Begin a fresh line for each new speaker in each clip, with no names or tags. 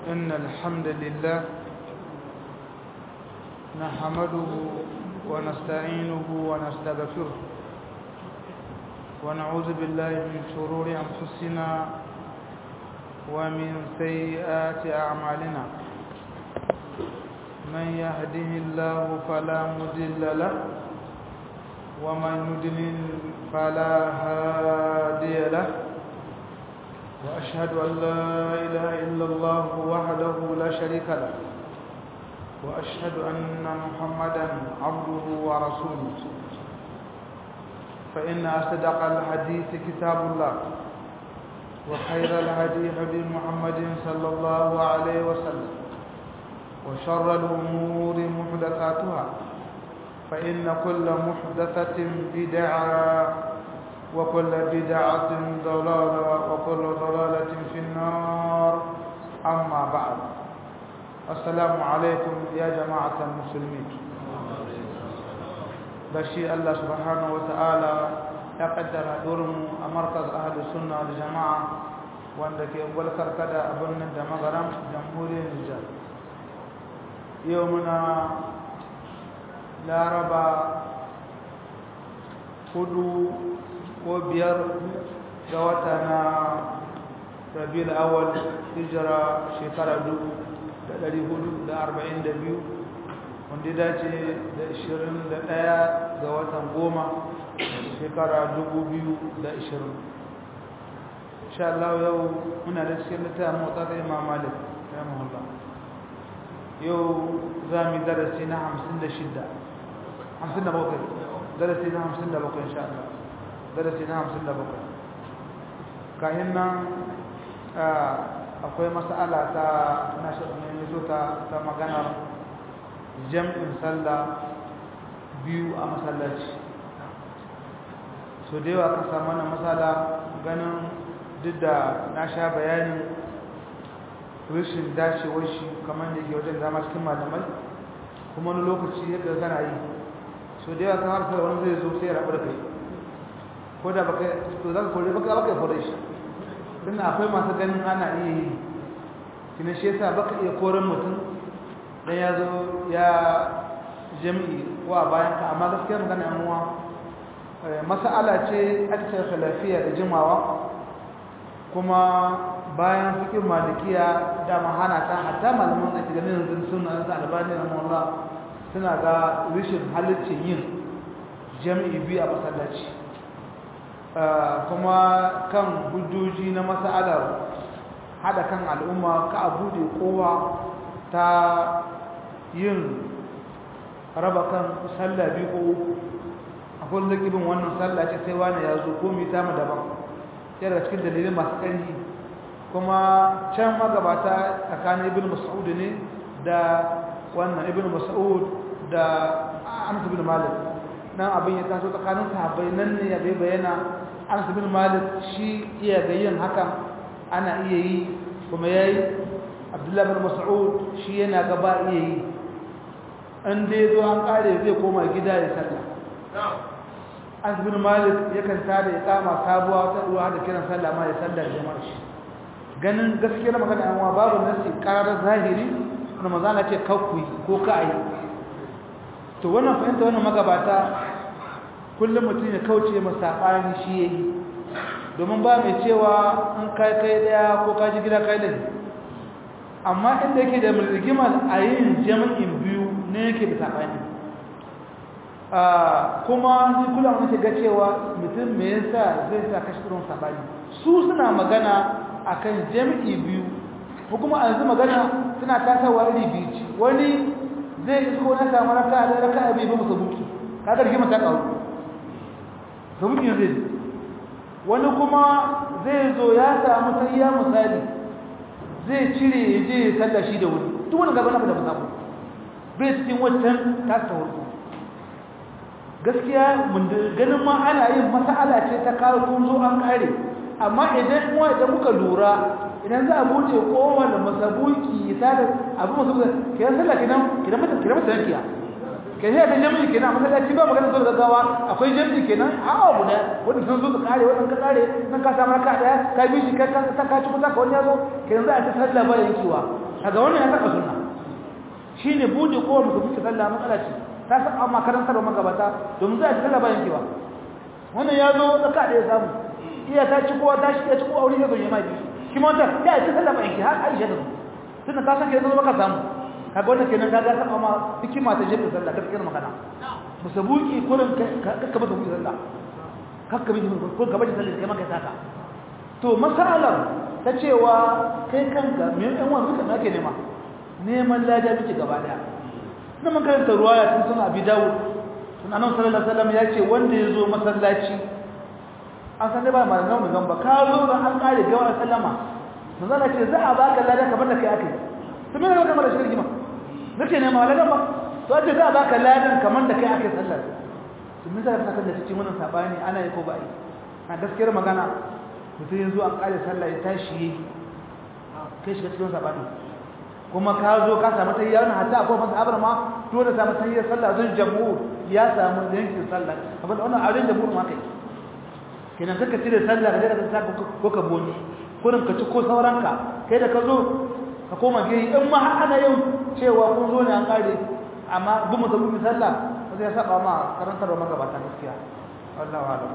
إن الحمد لله نحمده ونستعينه ونستغفره ونعوذ بالله من شرور أنفسنا ومن سيئات أعمالنا من يهده الله فلا مضل له ومن يضلل فلا هادي له وأشهد أن لا إله إلا الله وحده لا شريك له وأشهد أن محمدا عبده ورسوله فإن أصدق الحديث كتاب الله وخير الهدي هدي محمد صلى الله عليه وسلم وشر الأمور محدثاتها فإن كل محدثة بدعة وكل بدعة ضلالة وكل ضلالة في النار أما بعد السلام عليكم يا جماعة المسلمين بشي الله سبحانه وتعالى يقدر دورم مركز أهل السنة والجماعة وعندك أول كركدة أبن دمغرم جمهورية النجار يومنا لا ربا hudu ko biyar ga wata na rabiul awal hijira shekara dubu da ɗari hudu da arba'in da biyu wanda dace da ishirin da ɗaya ga watan goma shekara dubu biyu da ishirin insha Allah yau muna da cikin littafin motsa ta imam malik ya mahalla yau za mu yi darasi na hamsin da shidda hamsin da bakwai darasi na hamsin da bakwai insha Allah darasi na hamsin da bakwai kayan nan akwai mas'ala ta na shirin ta ta maganar jam'in sallah biyu a masallaci so da yawa ka samu wannan matsala ganin duk da na sha bayanin rashin dacewar shi kamar da ke wajen dama cikin malamai kuma wani lokaci yadda gana yi so da yawa kan harkar wani zai zo sai ya rabu da kai ko da baka to za ka kore baka baka kore shi tunda akwai masu ganin ana iya yi kina shi yasa baka iya koren mutum dan ya zo ya jami'i ko a bayan ka amma gaskiya magana yan uwa mas'ala ce akthar lafiya da jimawa kuma bayan fikin malikiya da mahana ta hatta malaman da ganin yanzu suna da albani rahimahullah suna ga rishin halittin yin jami'i biyu a masallaci kuma kan hujjoji na mas'alar hada kan al'umma ka a bude kowa ta yin raba kan sallah biyu ko uku akwai zakibin wannan sallah ce sai wani ya zo ko mai tamu daban yana cikin dalilin masu ƙarfi kuma can magabata tsakanin ibn mas'ud ne da wannan ibn mas'ud da anas ibn malik nan abin ya taso tsakanin sahabbai nan ne ya bai bayyana anas ibn malik shi iya ga yin hakan ana iya yi kuma yayi abdullahi ibn mas'ud shi yana ga ba iya yi an dai zo an kare zai koma gida ya sallah anas ibn malik yakan tada ya kama sabuwa ta ruwa da kiran sallah ma ya sallar jama'a shi ganin gaskiyar magana yan babu nasi karar zahiri kuma manzo Allah ce kakku ko ka ayi to wannan fahimta wannan magabata kullum mutum ya kauce masa sabani shi yayi domin ba mai cewa in kai kai daya ko ka ji gida kai da amma inda yake da mulkimar a yin jami'in biyu ne yake da sabani kuma ni kula mun ga cewa mutum me yasa zai sa kashi irin sabani su suna magana akan jami'i biyu ko kuma a yanzu magana suna tasawa iri biyu ci wani zai isko na samu raka da raka abi ba musu buki kaga rigima ta kawo sabuki zai wani kuma zai zo ya samu tayya misali zai cire ya je ya sallah shi da wani duk wani gaba na da musabu bai cikin wancan tasa warko gaskiya mun ganin ma ana yin mas'ala ce ta kawo kun zo an kare amma idan kuma idan muka lura idan za a bude kowane masabuki ta da abu masabuki kiran sallah kinan kiran mata kiran mata yankiya kai sai da jami'i kenan masallaci ba magana zuwa gaggawa akwai jami'i kenan a abu da wanda sun zo su kare wannan ka kare nan ka samu raka daya ka bi shi ka ta ka ci kusa ka wani yazo kenan za a ta sallah ba yankewa kaga wannan ya saba sunna shine bude kowa mutum muke sallah matsala ce ta saba makarantar magabata domin za a ci sallah bayan ki ba wannan ya zo tsaka da ya samu iya ta ci kowa ta shi ya ci kowa wuri ya zo ya mai shi ma ta ya ci sallah bayan ki har Aisha da tunda ta san ke zo baka samu kaga wannan kenan kaga saba ma hikima ta jefa sallah gaskiyar magana musabuki kurin kakka masa buki sallah kakka bi ko gaba da sallah kai maka saka to masalar ta cewa kai kanka me yan wani duka nake nema neman lada miki gaba daya na man karanta ruwaya tun suna abi dawud sun annabi sallallahu alaihi wasallam ya ce wanda ya zo masallaci an san dai ba malaman mu gamba ka zo da an kare gawa sallama manzala ce za a baka lada kamar da kai akai to me ne kamar da shirki ma nake nema ladan ba to ce za a baka ladan kamar da kai akai sallar to me zai saka da cikin wannan sabani ana yi ko ba yi na gaskiyar magana mutum yanzu an kare sallah ya tashi kai shiga cikin sabani kuma ka zo ka samu tayyar na hatta akwai masa abar ma dole samu tayyar sallah zan jamhur ya samu yankin sallah abin da wannan auren jamhur ma kai kenan kaka cire sallah ka je ka saka ko ka boni kurin ka ci ko sauranka kai da ka zo ka koma gari in ma har ana yin cewa kun zo ne an kare amma bin mutum sallah ba zai saba ma karantarwa magabata gaskiya wallahu a'lam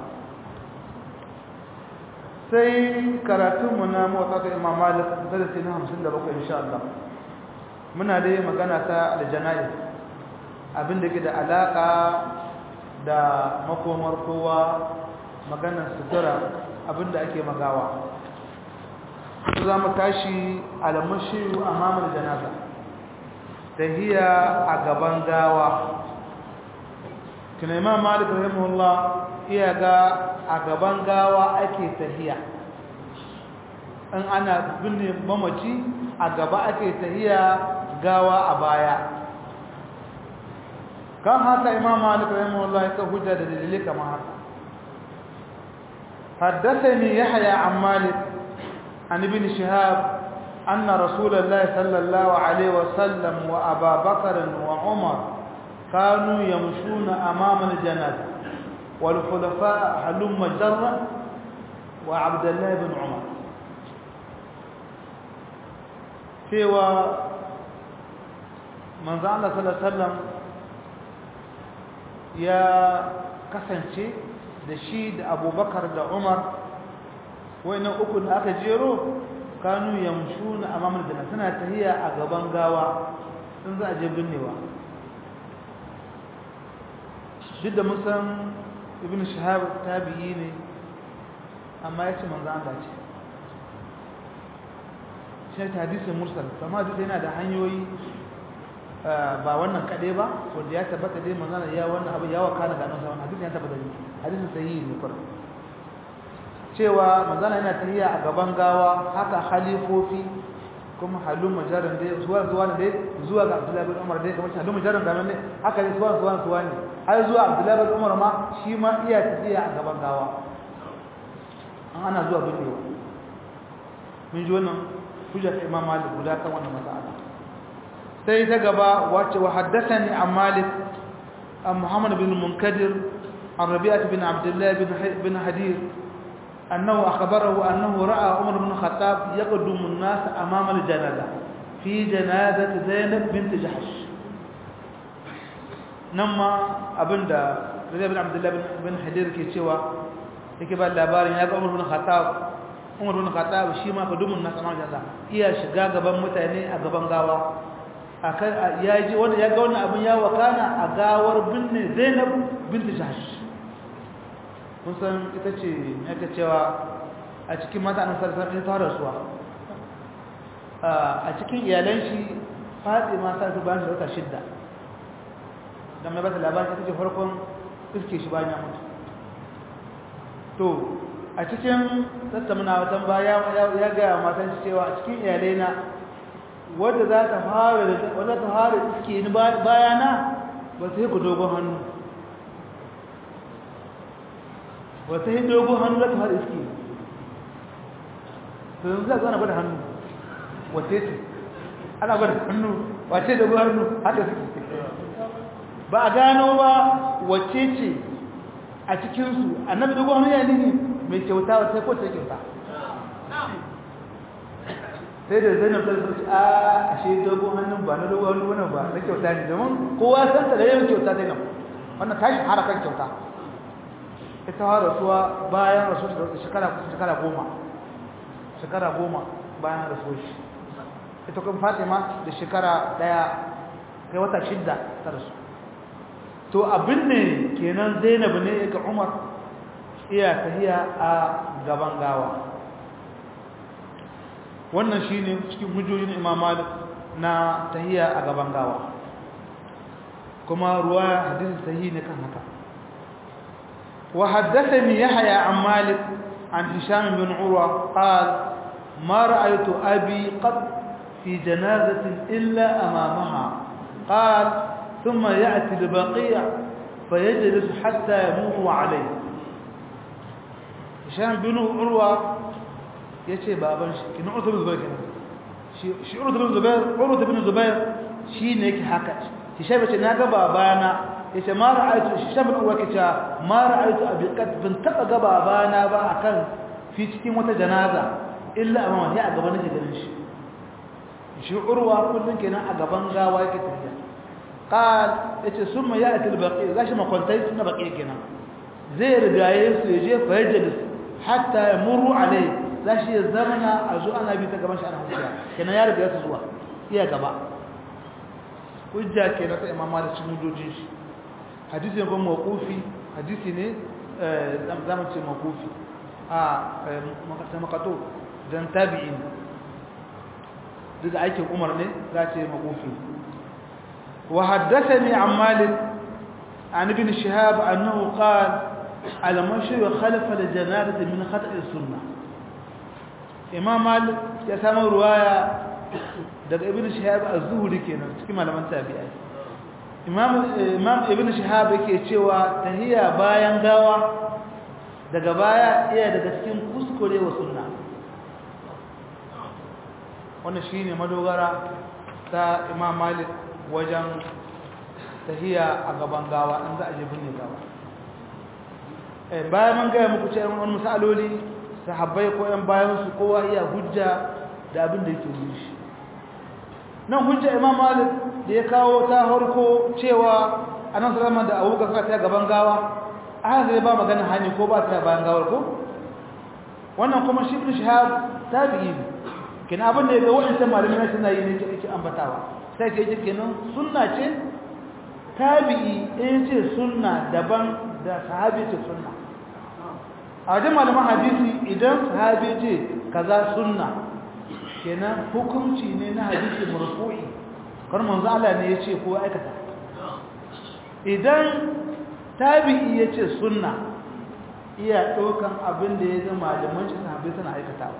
sai karatunmu na motsa imam malik darasi na 57 insha Allah muna dai magana ta aljana'i abin da ke da alaka da makomar kowa maganar sutura abin da ake magawa su za mu tashi alamashiru a mamar janaza tahiya a gaban gawa tuna imam malik rahimahullah iya ga a gaban gawa ake tahiya in ana binne mamaci a gaba ake tahiya gawa a baya kan haka imam malik rahimahullah ya hujja da dalilai kamar haka حدثني يحيى عن مالك عن ابن شهاب أن رسول الله صلى الله عليه وسلم وأبا بكر وعمر كانوا يمشون أمام الجنازة والخلفاء حلم جرا وعبد الله بن عمر cewa manzo Allah sallallahu alaihi wasallam ya kasance da shi da Abubakar da Umar wayannan uku da aka jero kanu yamshuna amama da suna tahiya a gaban gawa sun za a je binnewa duk da mun san ibn shahab tabi'i ne amma ya ce manzo Allah ce shi ta hadisin mursal kuma duk yana da hanyoyi ba wannan kade ba wanda ya tabbata dai manzo Allah ya wannan abu ya wakana ga nan wannan hadisin ya tabbata ne hadisin sahihi ne kuma cewa manzo Allah yana tahiya a gaban gawa haka khalifofi kuma halun majaran dai zuwa zuwa ne zuwa ga Abdullahi bin Umar dai kamar halun majaran ga nan ne haka ne zuwa zuwa zuwa ne har zuwa Abdullahi bin Umar ma shi ma iya tafiya a gaban gawa an ana zuwa binnewa mun ji wannan hujjar Imam Malik guda kan wannan mas'ala sai ta gaba wace wa haddathani an Malik an Muhammad bin Munkadir an Rabi'ah bin Abdullah bin Hadir أنه أخبره أنه رأى عمر بن الخطاب يقدم الناس أمام الجنازة في جنازة زينب بنت جحش نما أبن دا رضي بن عبد الله بن حدير كي سوى yake ba labarin ya ga Umar bin Khattab Umar bin Khattab shi ma kadumun na sama jaza iya shiga gaban mutane a gaban gawa akan ya ji wanda ya ga wannan abin ya wakana a gawar binne Zainab bint Jahsh kun san ita ce yake cewa a cikin mata an sarsa ɗin fara suwa a cikin iyalan shi fatsi ma sa su bayan da wata shidda don mai bata labarin ita ce farkon iske shi bayan ya mutu to a cikin tattamina watan baya ya gaya matan shi cewa a cikin iyalai na wadda za ta fara wadda ta fara iske ni bayana ba sai ku dogon hannu wata yi dogon hannu za ta fara iske to yanzu za a zana gwada hannu wace ce ana gwada hannu wace dogon hannu haka suke ba a gano ba wace ce a cikinsu annabi dogon hannu ya nini mai kyauta wata ko ta kyauta sai da zainab ta ce a ashe dogon hannun ba na dogon hannu wannan ba na kyauta ne domin kowa san ta da yawan kyauta zainab wannan tashi harakan kyauta ita har rasuwa bayan rasu da shekara shekara goma shekara goma bayan rasuwa shi ita kuma fatima da shekara daya kai wata shidda ta rasu to abin ne kenan zainab ne ga umar iya tahiya a gaban gawa wannan shine cikin hujjojin imam malik na tahiya a gaban gawa kuma ruwa hadisi sahihi ne kan haka wa haddathani yahya an malik an hisham bin urwa qala ma ra'aytu abi qad fi janazatin illa amamaha qala thumma ya'ti al-baqi' fayajlis hatta yamutu alayhi hisham bin urwa yace baban shi kin urwa bin zubair kenan shi shi urwa bin zubair urwa bin zubair shine yake haka hisham yace naga babana yace ma ra'aytu hisham bin urwa kace ma ra'aytu abi qad bin taba ga babana ba akan fi cikin wata janaza illa amma ya a gaban nake ganin shi shi urwa kullun kenan a gaban gawa yake tafiya qal yace summa ya'ti al-baqi gashi makwantai suna baqi kenan zai rigaye su yaje fa yajlis hatta yamuru alai zashi ya zamana a zo ana bi ta gaban shi ana hujja kenan ya riga su zuwa iya gaba hujja kenan ta imam malik cikin hujjojin shi hadisi ne kuma mawqufi hadisi ne zamu ce mawqufi a makata makato dan tabi'in duk aikin umar ne za ce mawqufi wa haddathani an malik عن ابن شهاب أنه قال المشي خلف الجنازة من خطأ السنة إمام مالك يسمى رواية daga ibn shihab az-zuhri kenan cikin malaman tabi'ai imam imam ibn shihab yake cewa tahiyya bayan gawa daga baya iya daga cikin kuskure wa sunna wannan shine madogara ta imam malik wajen tahiyya a gaban gawa in za a je binne gawa eh bayan mun ga muku cewa wannan misaloli sahabbai ko yan bayan su kowa iya hujja da abin da yake yi shi nan hujja imam malik da ya kawo ta harko cewa anan sallama da abubakar suka ta gaban gawa a zai ba magana hani ko ba ta bayan gawar ko wannan kuma shi ibn shahab tabi'i ne kina abin da ya ga wannan malamin suna yi ne yake ambatawa sai ke yake kenan sunna ce tabi'i in ce sunna daban da sahabi ce sunna a wajen malaman hadisi idan sahabi ce kaza sunna kenan hukunci ne na hadisi marfu'i kar manzo Allah ne yace ko aikata idan tabi'i yace sunna iya daukan abin da ya ga malaman shi sahabbai suna aikatawa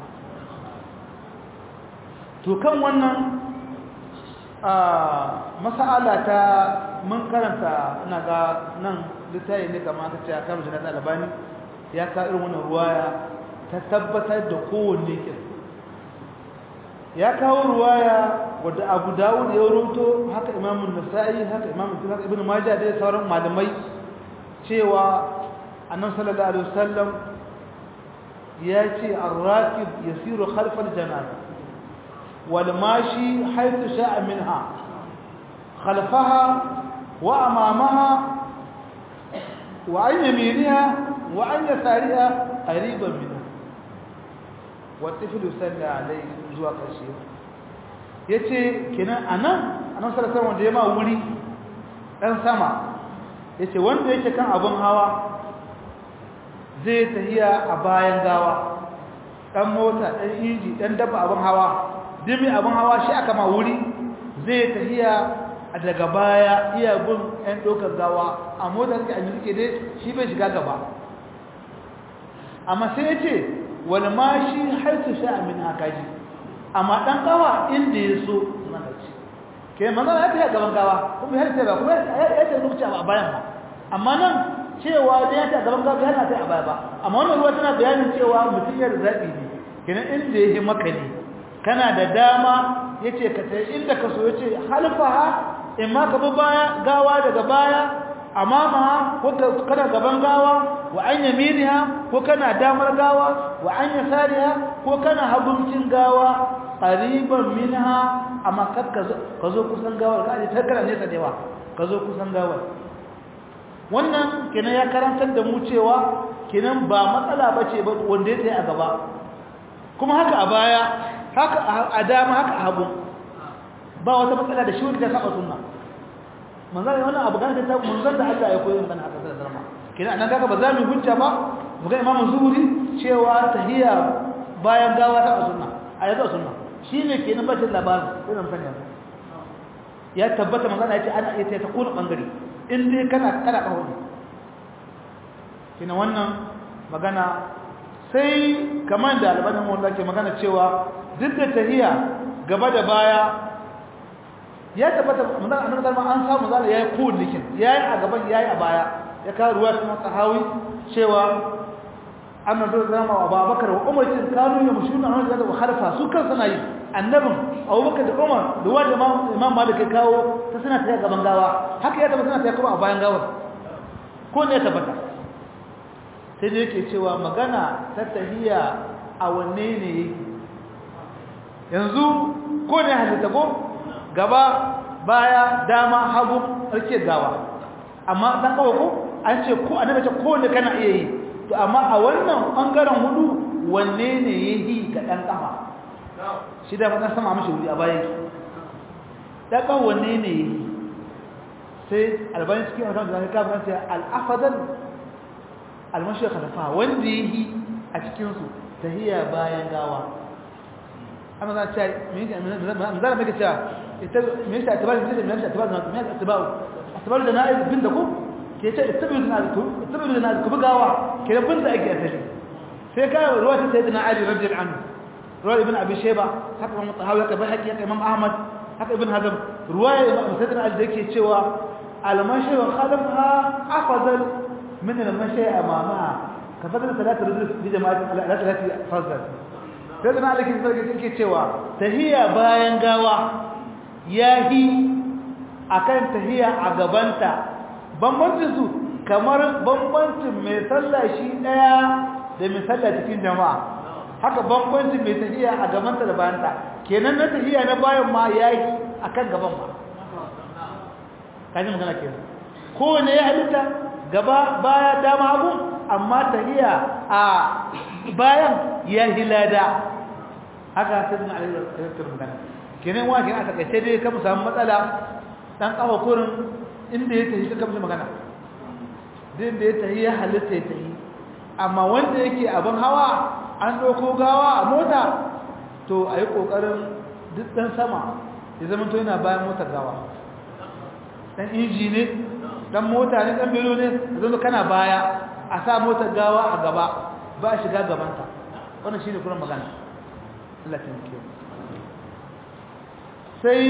to kan wannan a mas'ala ta mun karanta ina ga nan littafi ne kamar ka ce a kan jinata albani ya ka irin wannan ruwaya ta tabbatar da kowanne kin ya kawo ruwaya wadda abu dawud ya ruto haka imamun nasa'i haka imamun haka ibn majah da sauran malamai cewa annabi sallallahu alaihi wasallam ya ce ar-rakib yasiru khalf al-janazah wal mashi haythu sha'a minha khalfaha wa amamaha wa an yaminiha wa an yasariha qariban minha watafilu salla alaihi zuwa ƙarshe yace kenan anan anan sallallahu wanda ya ma wuri dan sama yace wanda yake kan abun hawa zai tahiya a bayan gawa dan mota dan inji dan dabba abun hawa dimi abun hawa shi aka ma wuri zai tahiya daga baya iya bin ɗan ɗaukar gawa a motar ka an yi dai shi bai shiga gaba amma sai yace wal mashi haitu sha'a min akaji amma dan gawa inda yaso mana ci ke manzo ya ta gaban gawa kuma har sai ba kuma ya ta lokaci a bayan ba amma nan cewa da ya ta gaban gawa yana ta a baya ba amma wannan ruwa tana bayanin cewa mutum ya zabi ne kenan inda yake maka ne kana da dama yace ka tai inda ka so yace halfaha in ma ka bi baya gawa daga baya amama ko kana gaban gawa wa an yaminiha ko kana damar gawa wa an yasariha ko kana haguncin gawa qariban minha amma kar ka zo kusan gawar ka je tarkara nesa da yawa ka zo kusan gawar wannan kenan ya karantar da mu cewa kenan ba matsala bace ba wanda ya tsaye a gaba kuma haka a baya haka a dama haka a hagu ba wata matsala da shi wanda ya saba sunna manzan wannan abu gane ta manzan da Allah ya koyi mana haka da zama kenan anan kaga ba za mu hujja ba mu ga imamu zuhuri cewa tahiyya bayan gawa ta sunna a yanzu sunna shine kenan bacin labarin sai mun sanya ya tabbata manzan ya ce ana iya ta kuna bangare in dai kana kada kawo kenan wannan magana sai kamar da albanin wanda ke magana cewa duk da tahiyya gaba da baya ya tabbata manzon annabi sallallahu an samu zalla yayi kowanne likin yayi a gaban yayi a baya ya kawo ruwa cikin sahawi cewa annabi sallallahu alaihi Abubakar wa Umar kin kanu ya mushuna annabi sallallahu alaihi khalfa su kan suna yi annabin Abubakar da Umar da wanda Imam Malik ya kawo ta suna ta gaban gawa haka ya tabbata suna ta kuma a bayan gawar ko ne ya tabbata sai da yake cewa magana ta tahiyya a wanne ne yake yanzu ko ne halitta ko gaba baya dama hagu rike gawa amma dan kawo ko an ce ko annabi ce ko ne kana iya yi to amma a wannan bangaren hudu wanne ne yayi ga dan kafa shi da madan sama mishi wuri a bayan ki dan kawo wanne ne yayi sai albani cikin alkan da ka fara sai al-afdal al-mashi khalafa wanda yayi a cikin su tahiyya bayan gawa amma za ta me me zara maka cewa ita me yasa atibar da me yasa atibar da me yasa atibar atibar da na'iz bin da ku ke ce ittabi da na'iz ku ittabi da na'iz ku bugawa ke da bin da ake asali sai ka ruwa ta sayyidina ali radiyallahu anhu ruwa ibn abi shayba haka imam tahawi haka bahaqi haka imam ahmad haka ibn hazm ruwaya imam sayyidina ali da yake cewa al-mashi wa khalafha afdal min al-mashi amamaha ka fadala salatu rujul bi jama'ati ala salati fardh sai da alikin sarki yake cewa tahiyya bayan gawa yahi akan tahiyya a gabanta bambancin su kamar bambancin mai sallah shi daya da mai sallah cikin jama'a haka bambancin mai tahiyya a gabanta da bayanta kenan na tahiyya na bayan ma yayi akan gaban ma kaji magana kenan kowane ya halitta gaba baya dama abu amma tahiyya a bayan ya hilada haka sai sun alaikar magana kenan wa kenan a takaice dai ka samu matsala dan kafa kurin inda ya tafi ka magana din da ya tafi ya halitta ya tafi amma wanda yake abin hawa an ɗauko gawa a mota to a yi ƙoƙarin duk ɗan sama ya zama to yana bayan motar gawa ɗan inji ne ɗan mota ne ɗan belo ne zama kana baya a sa motar gawa a gaba ba a shiga gabanta wannan shi ne kuma magana Allah ta muke sai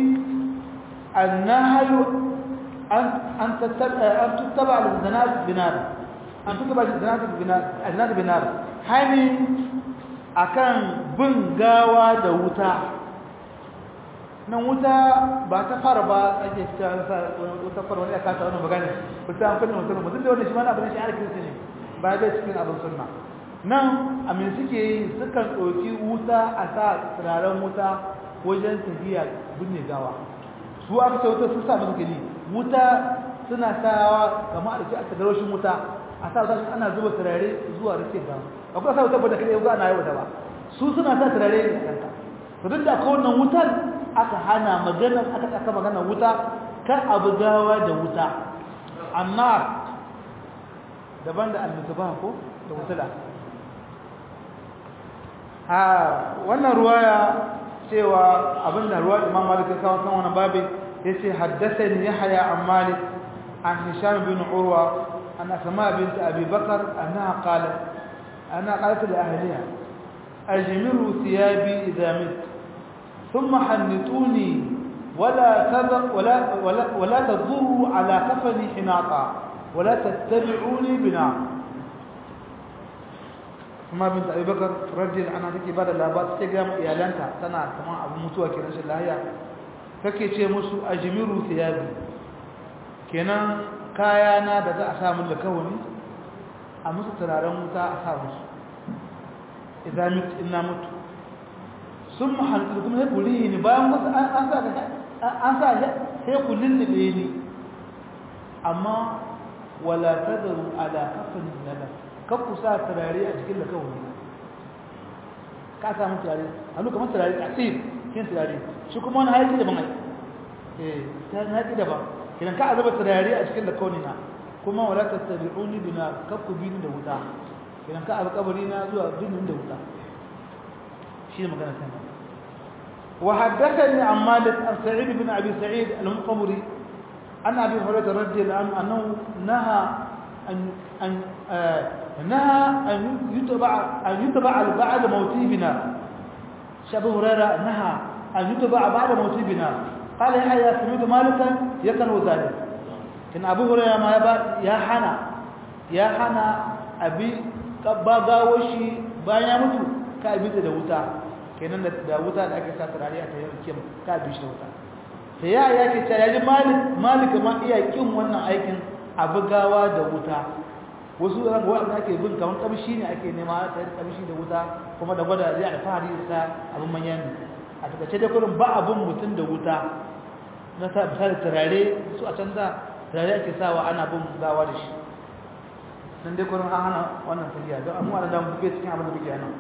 annahayu an tattaba al-zanat binar an tattaba al-zanat binar al-zanat binar hani akan bin gawa da wuta nan wuta ba ta fara ba ake cewa wuta fara wani aka ta wannan magana wuta an fara mutum mutum da wannan shi ma na abin shi arkin ne ba da cikin abin sunna nan amin suke yi sukan ɗauki wuta a sa turaren wuta wajen tafiya binne gawa su aka ce wuta sun sa musu gani wuta suna sawa kamar da ke aka garoshin wuta a sa wuta ana zuba turare zuwa rike gawa akwai sa wuta ba da kaɗai wuta ana yi wuta ba su suna sa turare ne a kanta to duk da akwai wannan wutar aka hana maganar aka aka magana wuta kar abu gawa da wuta amma daban da almutaba ko da wutula a wannan ruwaya cewa abin da ruwa imam malik ya kawo kan wannan babin yace haddathani yahya an malik an hisham bin urwa an asma bint abi bakr annaha qalat ana qalat li ahliha ajmiru thiyabi idha mit thumma hannituni ولا تذر ولا ولا ولا تضروا على كفني حناطا ولا تتبعوني بنار kuma bin Abi Bakar radiyallahu anha take bada labar take ga iyalanta tana kaman abu mutuwa kenan shi lahiya take ce musu ajmiru thiyabi kenan kaya na da za a sa mun da kawani a musu turaren wuta a sa musu idan mit inna mutu sun mahaltu kuma sai ku ni bayan wasu an sa an sa sai ku lullube ni amma wala tadaru ala kafin nada kan ku sa turare a cikin lakawuni ka samu turare hannu kamar turare tasir kin turare shi kuma wani haiti daban ai eh ta haiti daban idan ka azaba turare a cikin lakawuni na kuma wala tattabi'uni bina kakku bini da wuta idan ka alƙabari na zuwa binin da wuta shi ne magana sai وحدثني عن مالك عن سعيد بن ابي سعيد المقبري عن ابي هريره رضي الله عنه انه نهى ان ان آه نهى ان يتبع ان يتبع بعد موته بنا ابو هريره نهى ان يتبع بعد موته بنا قال يحيى سمعت مالكا يكره ذلك كان ابو هريره ما يبا يا حنا يا حنا ابي قباغاوشي bayan mutu ka abi da wuta kenan da wuta da ake sa turare a tayyar kim ka bi shi wuta sai ya yake ta yaji malik malik ma iya kin wannan aikin abugawa da wuta wasu ran wanda ake bin kamar kamshi ne ake nema ta kamshi da wuta kuma da gwada zai alfahari da abin manyan a takaice da kurin ba abin mutum da wuta na ta misali turare su a canza turare ake sawa ana bin gawa da shi nan dai kurin an hana wannan tafiya don amma da mu buge cikin abin da muke nan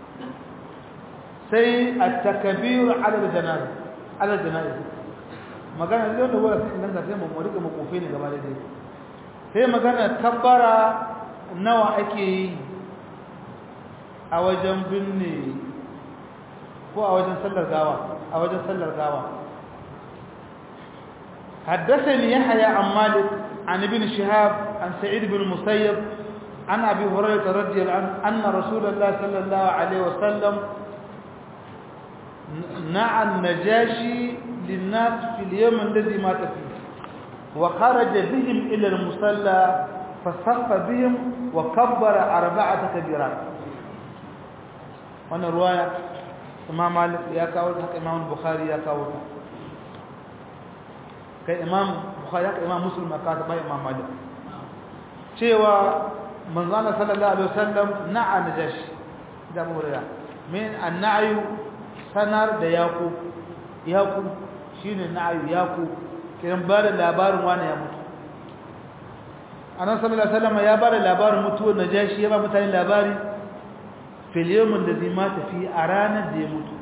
sai at-takbir ala al-janaza ala al-janaza magana ne da wala sai nan da sai mu rika mu kofe ne gaba da dai sai magana kabbara nawa ake yi a wajen binne ko a wajen sallar gawa a wajen sallar gawa حدثني يحيى عن مالك عن ابن شهاب عن سعيد بن المسيب عن ابي هريره رضي الله عنه ان رسول الله صلى الله عليه وسلم نعى النجاشي للناس في اليوم الذي مات فيه وخرج بهم إلى المصلى فصف بهم وكبر أربعة كبيرات وانا رواية إمام مالك يا كاول حق إمام البخاري يا كاول كي إمام بخاري حق إمام مسلم أكاد باي إمام مالك cewa manzana sallallahu alaihi wasallam na'a najashi da murya min annayu sanar da yaku yaku shine na'ayu yaku kiran ba da labarin wani ya mutu annabi sallallahu alaihi wasallam ya ba da labarin mutuwar najashi ya ba mutane labari fil yawmin ladhi mata fi a ranar da ya mutu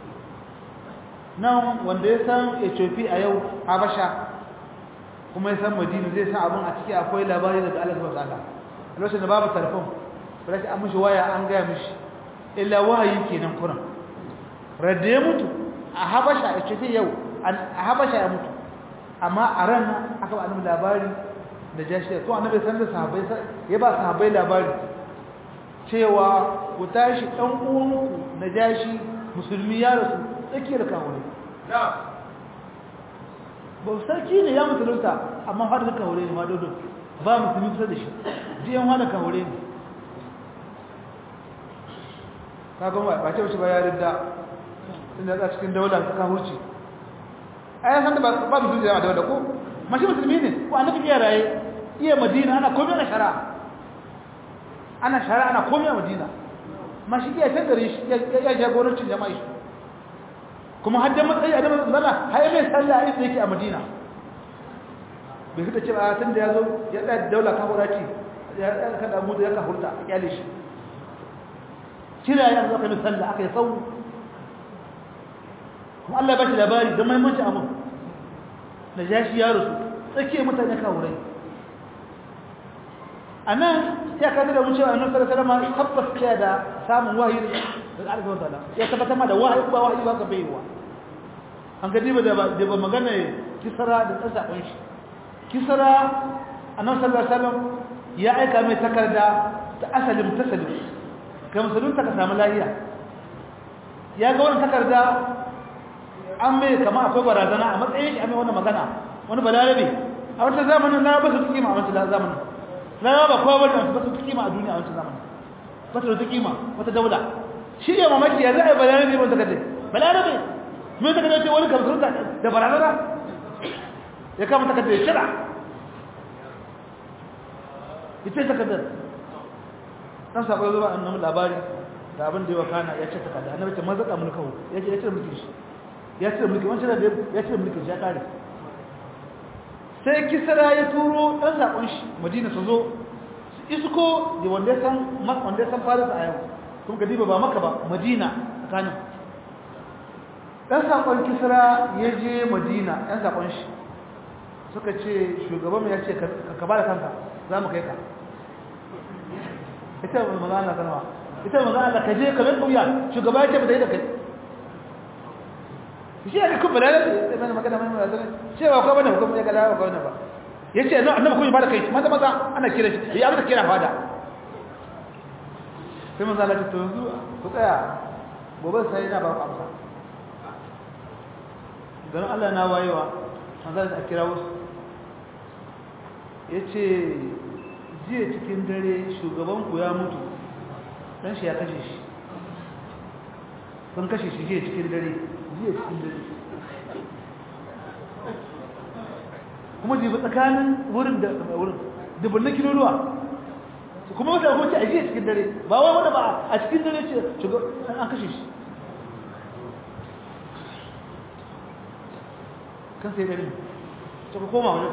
nan wanda ya san Ethiopia a yau Habasha kuma ya san Madina zai san abin a ciki akwai labari daga Allah subhanahu wa ta'ala lokacin da babu telefon ba an mishi waya an gaya mishi illa wahayi kenan kuran radda ya mutu a habasha ya ce yau a habasha ya mutu amma a ran aka ba annabi labari da jashi to annabi san da sahabbai ya ba sahabbai labari cewa ku tashi dan uwanku na jashi musulmi ya rasu tsakiyar kawai ba sarki ne ya musulunta amma har da kawai ne ma dodo ba musulmi kusa da shi jiyan wani kawai ne kaga ba ce ba ya ridda inda za cikin daular ta hurci a yasan da ba musulmi da daular ko mashi musulmi ne ko annabi iya raye iya madina ana komai ana shara ana shara ana komai a madina mashi iya can gare shi ya jagorancin jama'a shi kuma har da matsayi a damar zana har mai sallah inda yake a madina bai fita cewa tun da ya zo ya ɗaya daular kahuraci ya ɗaya kada mu da ya kahurta a kyale shi kira ya zo kai sallah aka yi sau kuma Allah ya bashi labari da maimanci abin da jashi ya rusu tsakiyar mutane kawurai a nan ya kaji da wucewa annabi sallallahu alaihi wasallam tabbas ce da samun wahayi daga Allah subhanahu wataala ya tabbata ma da wahayi ba wahayi ba ka baiwa an ga diba da ba magana kisara da tsasa kun shi kisara annabi sallallahu alaihi wasallam ya aika mai takarda ta asalin tasalim ga musulunta ka samu lahiya ya ga wannan takarda an mai kama akwai barazana a matsayin shi a mai wannan magana wani balarabe a wata zamanin na ba su kima a wancan zamanin na ba kowa bane ba su kima a duniya a wancan zamanin ba su da kima wata daula shi ne mamaki ya za a yi balarabe wanda kaje balarabe mai ta kaje wani kamar da barazana ya kama ta kaje shira ita ta kaje dan sabo zuba annabi labari da abin da ya wakana ya ce takarda annabi ta mazaka mulkahu ya ce ya ce mulkin shi ya ce mulkin wancan da ya ce mulkin shi ya kare sai kisra ya turo dan sakon shi madina su zo su isko da wanda ya san wanda ya san faris a yau kuma gadiba ba maka ba madina tsakanin dan sakon kisra ya je madina dan sakon shi suka ce shugaban mu ya ce ka ba da kanka za mu kai ka ita maza Allah sanwa ita maza Allah ka je ka bin kauya shugaba ya ce ba da yi da kai shi ya kuma da da mana magana mai magana cewa ko bane hukum ya ga dawo ko bane ba yace no annabi kuma ba da kai maza maza ana kira shi ya abin kira fada sai maza Allah to yanzu ku tsaya gobe sai na ba ku amsa dan Allah na wayewa maza a kira wasu yace jiya cikin dare shugaban ku ya mutu dan shi ya kashe shi sun kashe shi jiya cikin dare jiya cikin dare kuma jibi tsakanin wurin da wurin dubunnan kiloluwa kuma wata kuma ce a jiya cikin dare ba wai wanda ba a cikin dare ce shugaban an kashe shi kan sai dare suka koma wani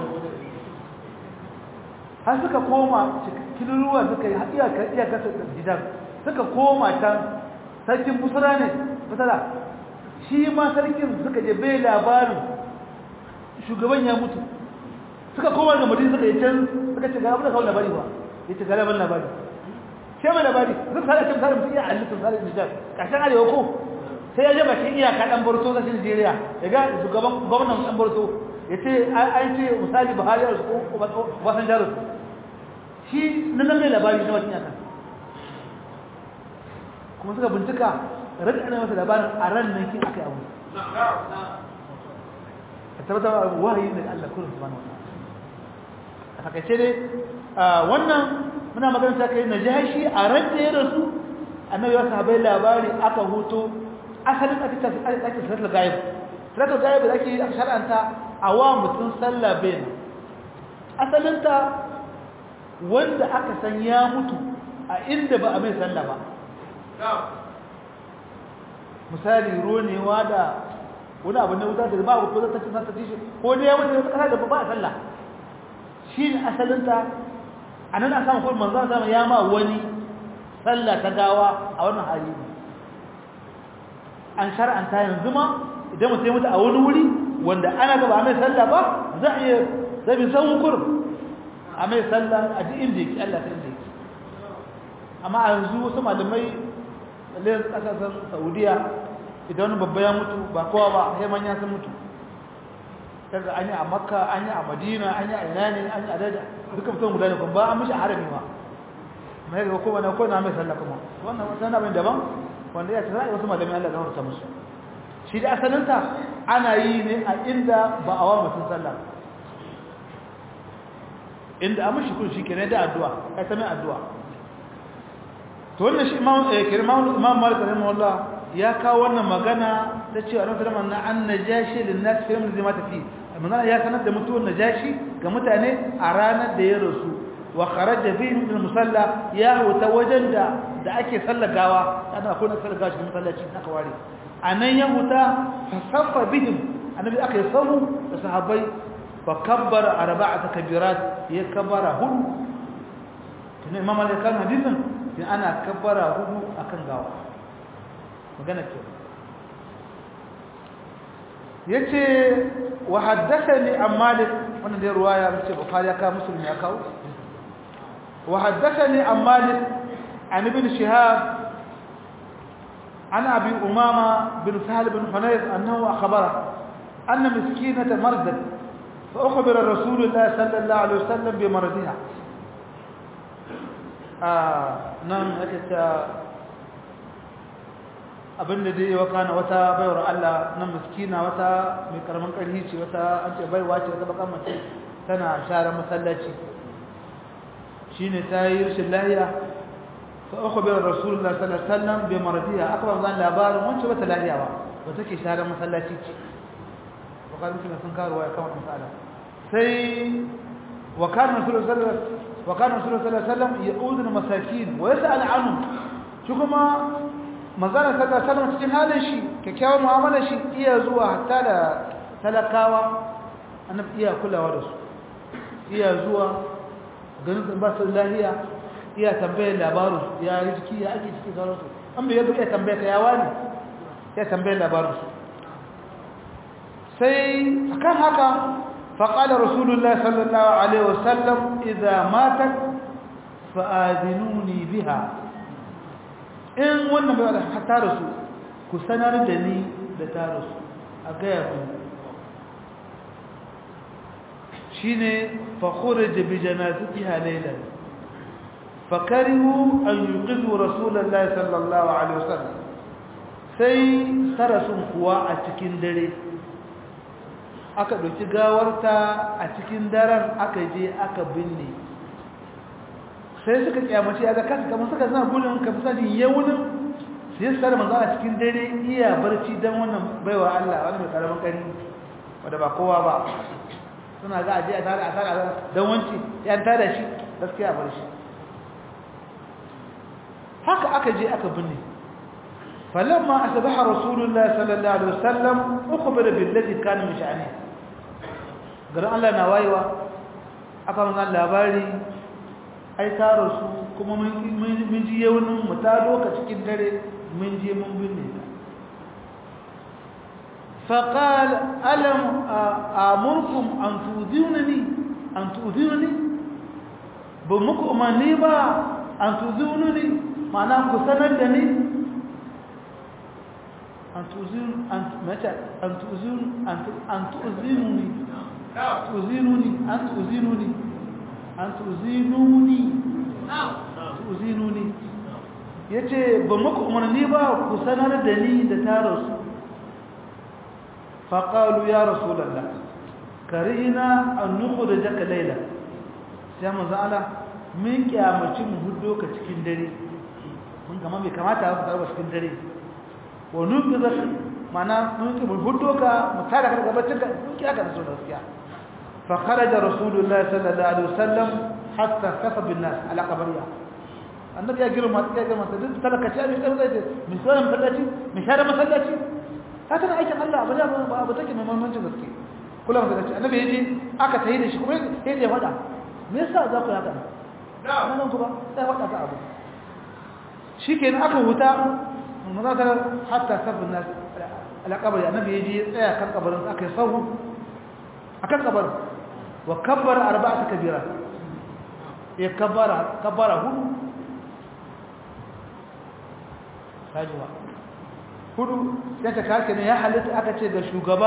har suka koma cikin ruwa suka yi iyakar gidan suka koma can sarkin busura ne busura shi ma sarkin suka je bai labarin shugaban ya mutu suka koma ga mutum suka yi can suka ce gaba da kawo labari ba ya ce galaban labari ce mai labari zai sada cin sada mutum iya halittun sada nijar ƙarshen arewa ko sai ya je bakin iyaka ɗan borto na nigeria ya ga shugaban gwamnan ɗan borto ya ce an ce misali buhari a su ko wasan jarusu shi na nan mai labari na wata yaka kuma suka bincika rage ana masa labarin a ran nan kin aka yi abu a tabbata wahayi daga Allah kullum subhanahu wa a takaice dai wannan muna magana ta kai najashi a ran da ya rasu annabi ya sahabbai labari aka huto asalin ake ta ake salatul ghaib salatul ghaib da ake a shar'anta a wa mutum sallah bayin asalin ta wanda aka san ya mutu a inda ba a mai sallah ba misali ronewa da wani abu na wuta da ba ko zata ci zata ci ko ne ya mutu da kasa da ba a sallah shi ne asalinta a nan a samu kuma manzan sama ya ma wani sallah ta gawa a wannan hali an shar'anta yanzu ma idan mutum ya mutu a wani wuri wanda ana gaba a mai sallah ba za a iya zabi san kurum a mai sallah a ji inda yake Allah ta inda yake amma a yanzu wasu malamai lalai kasashen saudiya idan wani babba ya mutu ba kowa ba sai manya sun mutu kaga an yi a makka an yi a madina an yi a ina ne an yi a daji duka mutum guda ne kuma ba an mishi a harami ma mai ga kowa na kowa na mai sallah kuma wannan wasu na daban wanda ya ce za a yi wasu malamai Allah zama musu shi da asalinta ana yi ne a inda ba a wa mutum sallah inda an mishi kun shi kenan da addu'a kai ta mai addu'a to wannan shi imam kirman imam malik rahimahullah ya kawo wannan magana ta cewa annabi sallallahu alaihi wasallam an najashi lin nas fi yawm zimata fi manzana ya sanar da mutuwar najashi ga mutane a ranar da ya rasu wa kharaja fi min musalla ya huta wajen da da ake sallagawa ana akwai na sallagawa cikin masallaci aka ware anan ya huta fa saffa bihim annabi aka yi sahu da sahabbai fa kabbara arba'ata kabirat ya kabbara hudu tunan imam al-kan hadisin sai ana kabbara hudu akan gawa magana ce yace wa haddathani an malik wannan da ruwaya ce bukhari ya ka muslim ya kawo wa haddathani an malik an ibn shihab عن أبي أمامة بن سهل بن حنيف أنه أخبره أن مسكينة مرضت فأخبر رسول الله صلى الله عليه وسلم بمرضها nan ake ta abinda dai wa kana wata baiwar Allah nan miskina wata mai karamin karhi ce wata an ce baiwa ce wata bakan mace tana share masallaci shine ta yi rashin lahiya fa ukhbira rasulullah sallallahu alaihi wasallam bi maradiha akbar zan labarin wacce bata lahiya ba ba take share masallaci ce bukhari sun sun karuwa ya kawo masala sai wa kana rasulullah sallallahu alaihi وكان رسول الله صلى الله عليه وسلم يؤذن المساكين ويسأل عنهم شو كما manzana sallallahu alaihi wasallam cikin halin shi kyakkyawar mu'amalar shi iya zuwa hatta da talakawa annabi iya kulawa da su iya zuwa ganin ba su lahiya iya tambayar labarin ya yi jiki ya ake ciki sauran su an bai yadda iya tambaya ta yawa ne ya tambayar labarin su sai akan haka faƙalar rasulullah sallallahu alaihi wasallam idza matat fa'adinuni biha in wannan bai wadda ta rasu ku sanar da ni da ta rasu a gaya ku shi ne fakurar da bi janaziki halailar fakarihu an yi ƙizu rasulallah sallallahu alaihi wasallam sai ta rasun kuwa a cikin dare aka ɗauki gawarta a cikin daren aka je aka binne sai suka kyamace ya ga kasa kamar suka zana gudun ka fi sajin yawunin sai su tare manzo a cikin dare iya barci don wannan baiwa Allah wani mai karamin kari wadda ba kowa ba suna ga aje a tare a tare a don wanci ya tare shi gaskiya bar shi haka aka je aka binne falamma asbaha rasulullahi sallallahu alaihi wasallam ukhbira billadhi kana min sha'ani garin Allah na wayewa aka manzo labari ai taro su kuma mun ji yaunin mu ta doka cikin dare mun je mun binne ta faqal alam amurkum an tudunani an tudunani ba muku umarni ba an tudunani ma'ana ku sanar da ni an tuzun an mata an tuzun an tuzinuni tuzinuni an tuzinuni an tuzinuni tuzinuni yace ba muku umarni ba ku sanar da ni da tarasu faqalu ya rasulullah karina an nukhrijaka layla sai manzo Allah mun kiyamaci mu huddo ka cikin dare mun kama bai kamata ka tsara cikin dare wa nubizak mana mun ki mu huddo ka mu tada ka daga baccin ka mun kiyaka da sunan gaskiya فخرج رسول الله صلى الله عليه وسلم حتى كفى بالناس على قبرها النبي يا جرم يا جرم تدد تلك شيء من قبل من سؤال مسلاتي من شارع مسلاتي هذا انا ايش الله ابدا ابدا take mai muhimmanci gaske kula da shi annabi yaji aka tayi da shi kuma sai ya fada me yasa za ku haka nan nan kuma sai fada ta abu shikenan aka huta munazara hatta sabun nas ala qabri annabi yaji tsaya kan kabarin aka yi sahu akan kabarin wa kabbara arba'ata kabira ya kabbara kabbara hudu kajiwa hudu sai ta kake ne ya halitta aka ce ga shugaba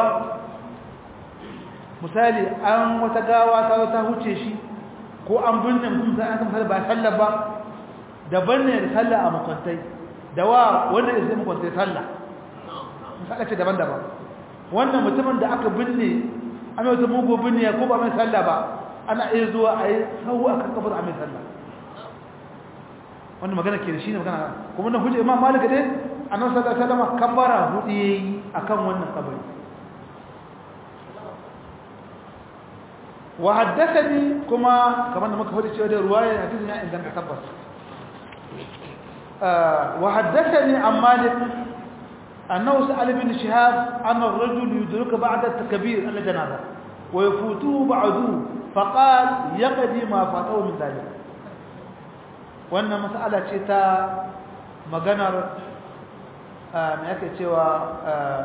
misali an wata gawa ta ta huce shi ko an binne mutum sai an kamar ba sallah ba daban ne da sallah a makwantai da wa wanda ya zai makwantai sallah misali ce daban-daban wannan mutumin da aka binne an yi wata mugu binne ko ba mai sallah ba ana iya zuwa a yi sau a kan kabar a mai sallah wannan magana ke da shi ne magana kuma na hujja imam malik dai annabi sallallahu alaihi wasallam kabbara hudu yayi akan wannan kabari wa haddathani kuma kamar da muka faɗi cewa da ruwaya hadisin ya inganta tabbas wa haddathani an malik annahu sa'al ibn shihab anna ar-rajul yudrika ba'da at-takbir al-janaza wa yafutuhu ba'dahu faqala yaqdi ma fatahu min dhalik wannan mas'ala ce ta maganar me yake cewa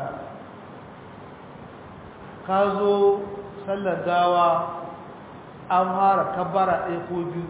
ka zo sallar gawa an fara kabbara ɗaya ko biyu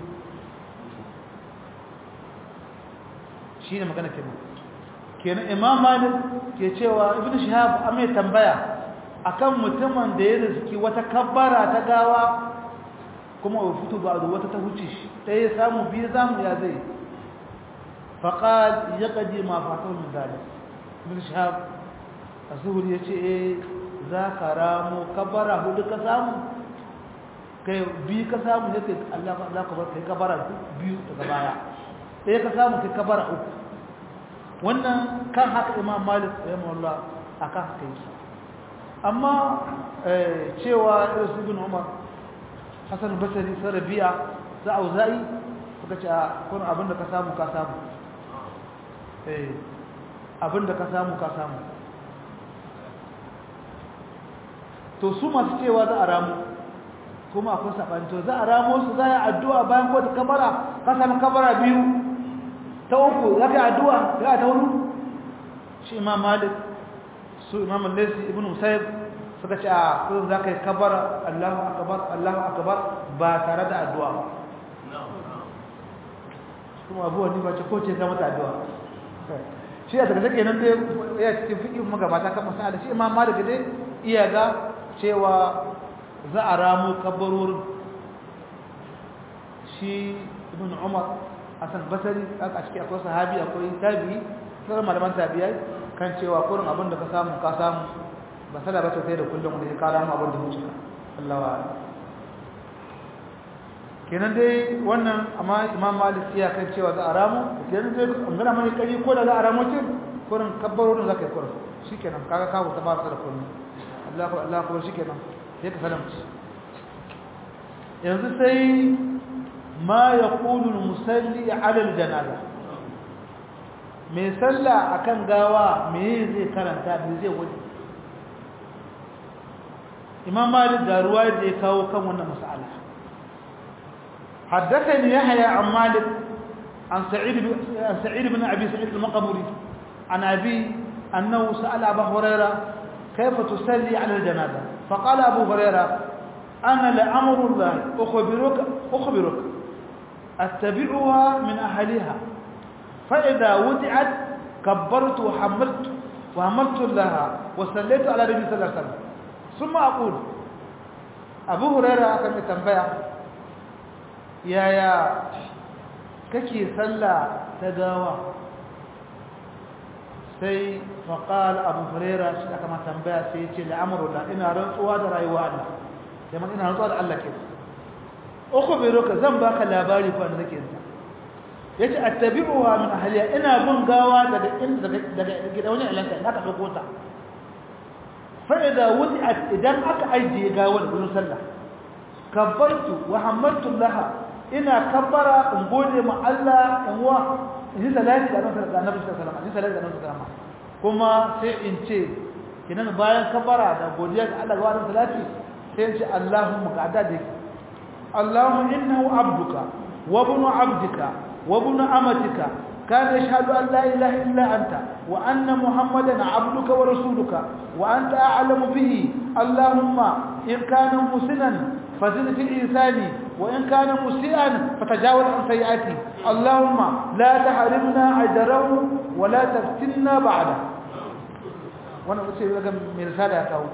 shi ne magana kenan kenan imam malik ke cewa ibn shihab an mai tambaya akan mutumin da ya riski wata kabbara ta gawa kuma wa fito ba da wata ta huce shi ɗaya ya samu biyu zamu ya zai faƙal ya ƙaji ma fatan min zalim ibn shihab a zuhuri ya ce eh za ka ramo kabbara hudu ka samu kai biyu ka samu ne kai Allah za ka bar kai kabara biyu daga baya ɗaya ka samu kai kabara uku wannan kan haka imam malik rahimahullah akan haka yake amma cewa irin ibn umar hasan basri sai rabi'a za auza'i suka ce kun abin da ka samu ka samu eh abinda ka samu ka samu to su masu cewa za a ramu kuma akwai saɓani to za a ramo su za a yi addu'a bayan kowace kabara ka sami kabara biyu ta uku za ka yi addu'a za ta hudu shi imam malik su imam lesi ibn musayib suka ce a kudin za ka yi kabara allahu akabar allahu akabar ba tare da addu'a ba kuma abuwa ni ba ce ko ce ka mata addu'a shi a daga take nan dai ya cikin fiƙin magabata kan masala shi imam malik dai iya ga cewa za a ramu kabarorin shi ibn umar hassan basari a ciki akwai sahabi akwai tabi'i sauran malaman tabi'ai kan cewa kurin abin da ka samu ka samu ba sada ba sai da kullum da ya kara mu abin da wuce ka Allah wa kenan dai wannan amma imam malik iya kan cewa za a ramu kenan dai an gana mai kari ko da za a ramu ce kurin kabarorin za ka yi kurin shikenan kaga kawo ta ba su da kullum Allah ko Allah ko shikenan sai ka salamci yanzu sai ma ya ƙulun musalli alal janaza mai salla akan gawa me zai karanta me zai wani imam malik da ruwa da ya kawo kan wannan mas'ala حدثني يحيى عن مالك عن سعيد بن عن سعيد بن ابي سعيد المقبري عن ابي انه سال ابا هريره كيف تصلي على الجنازه فقال ابو هريره انا لامر الله اخبرك اخبرك اتبعها من اهلها فاذا وضعت كبرت وحملت وحملت لها وصليت على النبي صلى الله عليه وسلم ثم اقول ابو هريره كان تنبيه yaya kake sallah ta gawa sai faƙal abu huraira shi aka ma tambaya sai ya ce la'amurullah ina rantsuwa da rayuwa Allah sai man ina rantsuwa da Allah ke uku bai roka zan baka labari ko da nake yanzu ya ce attabi'uwa min ahliya ina bin gawa daga inda daga gida wani ilanka ina ka ɗauko ta fa idza wudi'at idan aka ajiye gawa da gurin sallah kabbartu wa hamaltu laha ina kabbara in gode ma Allah in wa in yi salati da annabi sallallahu alaihi wasallam in salati da annabi sallallahu kuma sai in ce kinan bayan kabbara da godiya ga Allah ga wannan salati sai in ce Allahumma qada da Allahumma innahu abduka wa ibnu abdika wa ibnu amatika كان يشهد أن لا إله إلا أنت وأن محمدا عبدك ورسولك وأنت أعلم به اللهم إن كان مسنا فزد في الإنسان وإن كان مسيئا فتجاوز عن سيئاته اللهم لا تحرمنا أجره ولا تفتنا بعده وانا أسير لك من رسالة أكاو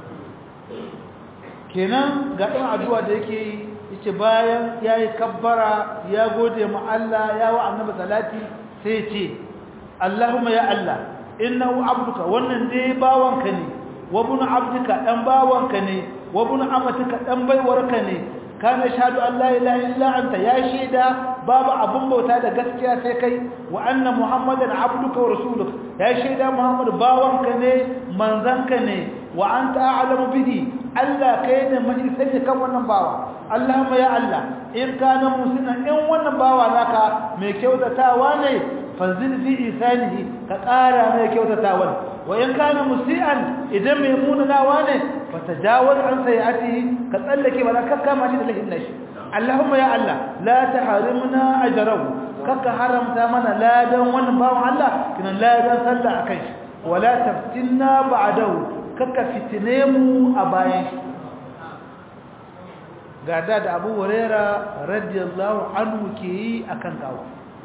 kenan ga ɗan addu'a da yake yace bayan yayi kabbara ya gode ma Allah ya wa annabi salati sai ce Allahumma ya Allah innahu abduka wannan dai bawanka ne wa ibn abdika dan bawanka ne wa ibn amatika dan baiwarka ne kana shahadu an la ilaha illa anta ya shaida babu abun bauta da gaskiya sai kai wa anna muhammadan abduka wa rasuluka ya shaida muhammad bawanka ne manzanka ne wa anta a'lamu bihi Allah kai ne mai sani kan wannan bawa Allahumma ya Allah in kana musina in wannan bawa naka mai kyautatawa ne fanzil fi isanihi ka ƙara mai kyautatawa wa in kana musian idan mai munanawa ne fatajawaz an sayyi'atihi ka tsallake ba ka kama shi da lahin nashi Allahumma ya Allah la tahrimna ajrahu kaka haramta mana ladan wannan bawan Allah kinan ladan sallah akai shi wala taftinna ba'dahu kaka fitine mu a bayan shi ga da da Abu Huraira radiyallahu anhu ke yi akan gawa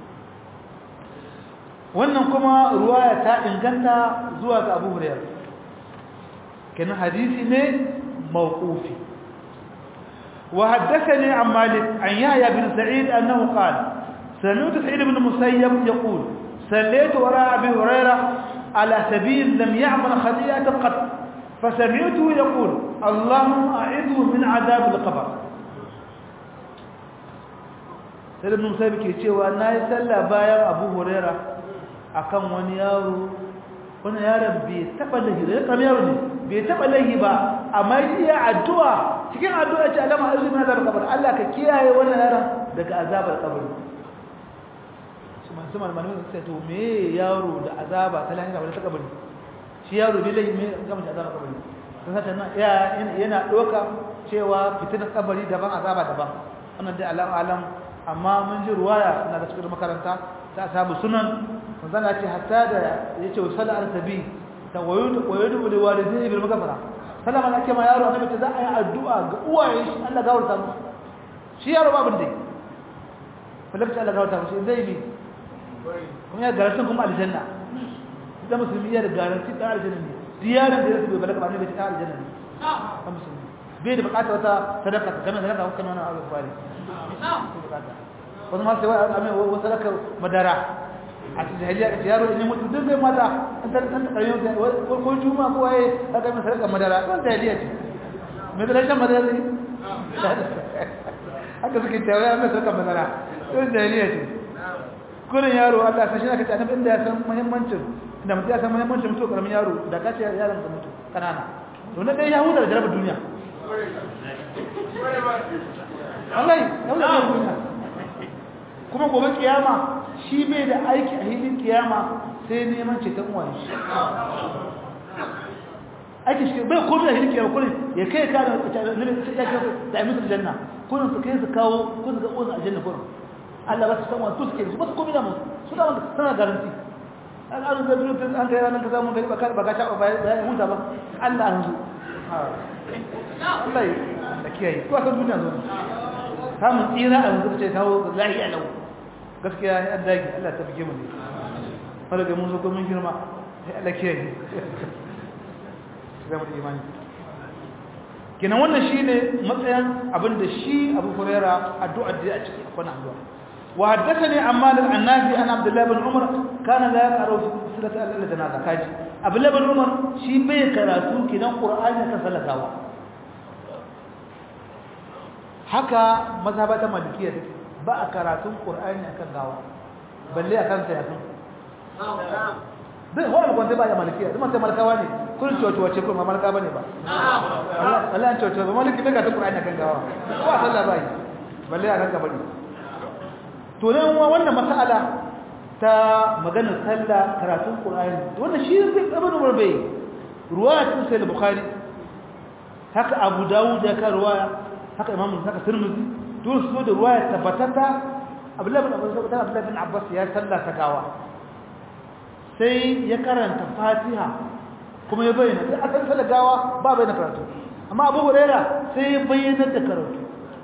wannan kuma ruwaya ta inganta zuwa ga Abu Huraira كان حديثي موقوفي وحدثني عن مالك عن يحيى بن سعيد أنه قال سمعت سعيد بن المسيب يقول سليت وراء أبي هريرة على سبيل لم يعمل خطيئة قط فسمعته يقول اللهم أعذه من عذاب القبر سعيد بن المسيب كيتشيوا أنه يسلى بايا أبو هريرة أكم ونيارو wani yaron bai taba lahi da kamar yaro ne bai taba lahi ba amma iya addu'a cikin addu'a ce alama azumi na azabar kabari Allah ka kiyaye wannan yaron daga azabar kabari su masu malamin su ce to me yaro da azaba ta lahira wani ta kabari shi yaro bai lahi me gama shi azaba kabari don haka nan yana ɗauka cewa fitinar kabari daban azaba daban wannan dai alam alam amma mun ji ruwaya na da cikin makaranta ta samu sunan manzon ya ce hatta da yace wasalla al-tabi ta wayudu wayudu da walidai bil magfara sallama da ake ma yaro annabi ta za a yi addu'a ga uwayen shi Allah gawarta musu shi yaro babin dai falakta Allah gawarta musu zai bi kuma ya garantin kuma aljanna da musulmi ya da garantin da aljanna ne diyarin da ya bai balaga ba ne bai ta aljanna ne a musulmi bai da bukatar wata sadaka ta kamar sadaka hukkan wannan abu kwari wasu masu yawa amin wasu sadaka madara a cikin jahiliya da yaro ne mutu duk zai mata an tar san karmi ko ko juma ko waye aka mai sadaka madara wannan jahiliya ce me da shan madara ne haka suke tawaye an mai sadaka madara wannan jahiliya ce kurin yaro Allah sai shi aka ce annabi inda ya san muhimmancin da mutum ya san muhimmancin mutu karamin yaro da ka ce yaron ka mutu kanana to na dai ya huta da jarabar duniya wallahi ya huta da duniya kuma gobe kiyama shi bai da aiki a hilin kiyama sai neman ceton uwan shi aiki shi bai komai a hilin kiyama kullum ya kai ka da da amisul janna kullum su kai su kawo kun ga uwan aljanna kullum Allah ba su san wani suke su ba su komai da mu su da wanda sana garanti an an da biyu an kai ranar ka samu gari baka baka ta ba ya huta ba Allah an zo Allah ya da kiyaye ko kan duniya zo samun tsira a yanzu ce kawo lahiya lau gaskiya ya an dage Allah ta fike mu ne wala ga mun zo mun girma sai Allah kiyaye zama da imani kenan wannan shine matsayin abinda shi Abu Hurairah addu'a da a cikin akwai addu'a wa haddathani Ammar an-Nafi an Abdullah ibn Umar kana la yaqra fi silati al-janaza kaji Abdullah ibn Umar shi bai karatu kidan Qur'ani ta salatawa haka mazhabata malikiya take ba a karatun Qur'ani akan gawa balle akan ta yasin dai wannan kwanta ba ya malikiya kuma sai malikawa ne kun coco wace kuma malika bane ba Allah coco ba maliki bai karatun Qur'ani akan gawa ko a sallah bai balle akan gabani to ne wannan mas'ala ta maganar sallah karatun Qur'ani wannan shi zai ibn Umar bai ruwaya ta Sahih Bukhari haka Abu Dawud ya ka ruwaya haka Imam haka Tirmidhi duk su da ruwaya tabbatata Abdullah bin Abbas Abdullah bin Abbas ya sallah ta gawa sai ya karanta Fatiha kuma ya bayyana sai asan sallah gawa ba bayyana karatu amma Abu Hurairah sai ya bayyana da karatu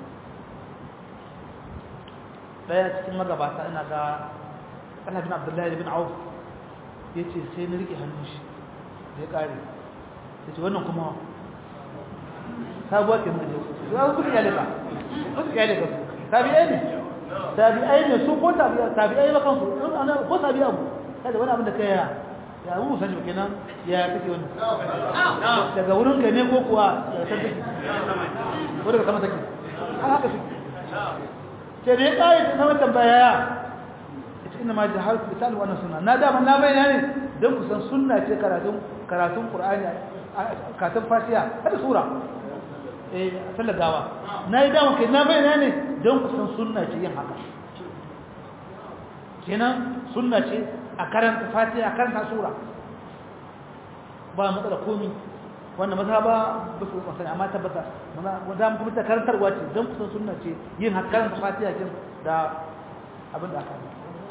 daya cikin magabata ina ga Allah bin Abdullahi bin Auf yace sai na rike hannun shi da ya kare yace wannan kuma sabuwa ke mun ya su ya leka su ya leka tabi'ai ne tabi'ai ne su ko tabi'ai tabi'ai ba kansu ana ko tabi'a mu kada wani abin da kai ya ya mu sani kenan ya kake wannan daga wurin ka ne ko kuwa ya san take ko daga sama take haka take sai da ya ƙari ta sama tambaya ita ina ma jihar ku ta wannan sunna na dama na bayyana ne don ku san sunna ce karatun karatun qur'ani karatun fatiha hada sura eh sallar gawa na yi dama kai na bayyana ne don ku san sunna ce yin haka kenan sunna ce a karanta fatiha a karanta sura ba matsala komi wanda maza ba ba su masani amma tabbata wanda mu kuma ta karantarwa ce don kusan sunna ce yin karanta fatiha kin da abin da aka yi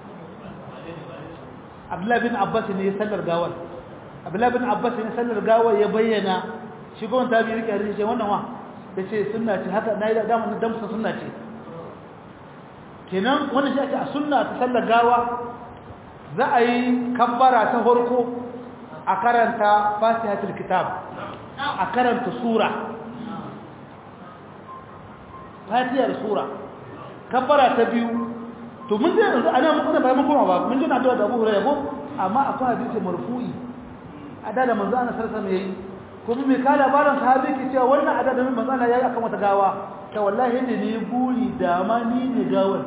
Abdullahi bin Abbas ne sallar gawar Abdullahi bin Abbas ne sallar gawar ya bayyana shi gwamnati ta biyu rike hadisi wannan wa da ce sunna ce haka na yi da mun dan kusan sunna ce kenan wannan shi ake a sunna ta sallar gawa za a yi kabbara ta farko a karanta fatihatul kitab a karanta sura fatihar sura kabbara ta biyu to mun zai yanzu ana muku da bayan kuma ba mun ji na da Abu Hurairah ko amma akwai hadisi marfu'i ada da manzo ana sarsa mai yi kuma mai ka labarin sahabi ke cewa wannan ada da manzo Allah yayi akan wata gawa ta wallahi ne ne buri da ma ni ne gawar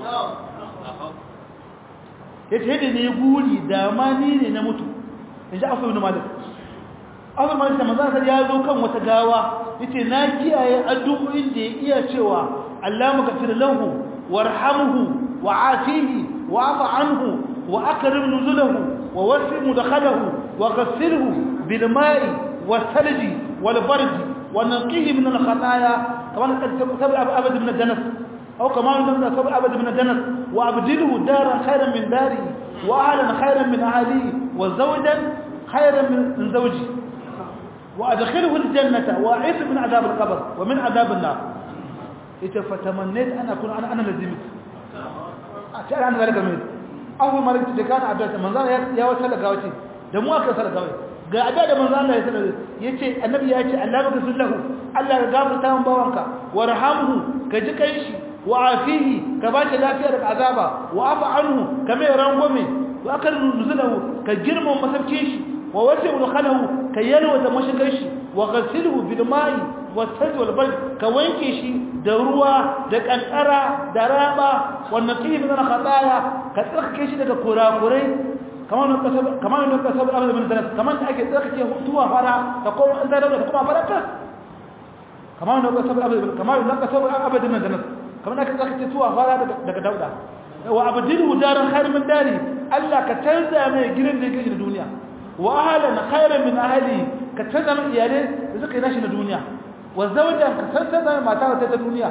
yace ne buri da ma ni ne na mutu in ji afu ibn malik afu malik da manzo ya zo kan wata gawa yace na kiyaye addu'o'in da ya iya cewa Allah magfir lahu warhamhu wa'afihi واعف عنه وأكرم نزله ووسع مدخله وغسله بالماء والثلج والبرد ونقيه من الخطايا كما سبع أبد من الجنة أو كما سبع أبد من الجنة وأبدله دارا خيرا من داري وأهلا خيرا من أهلي وزوجا خيرا من زوجي وأدخله الجنة وأعيذ من عذاب القبر ومن عذاب النار إذا فتمنيت أن أكون أنا أنا لزمت أشعر عن ذلك الميت أول ما رأيت كان عبدالله من ذلك يا وسهل قوتي دموع كسر قوتي ga abin da manzo Allah ya sanar yace annabi ya ce Allah baka sullahu Allah ya gafarta min bawanka warhamhu ka ji kai shi wa afihi ka ba shi lafiya daga azaba wa afa anhu ka mai rangwame wa akal nuzulahu ka girma masarkin shi wa wasi ulkhalahu ka yalwa da mashigar shi wa ghasilhu bil ma'i was sajj wal bard ka wanke shi da ruwa da kankara da raba wa naqih min al khataya ka tsarkake shi daga kurakurai kamar nan kasab kamar nan kasab abada min danas kamar da ake tsarkake hutuwa fara ta ko an da da kuma fara ta kamar nan kasab abada kamar nan kasab abada min danas kamar da ake tsarkake tuwa fara daga dauda wa abdilu daran khair min dari Allah ka canza mai gidan da yake da duniya wa ahlan khairan min ahli ka canza mai iyale da suka yi nashi na duniya wa zawjan ka canza mai mata ta duniya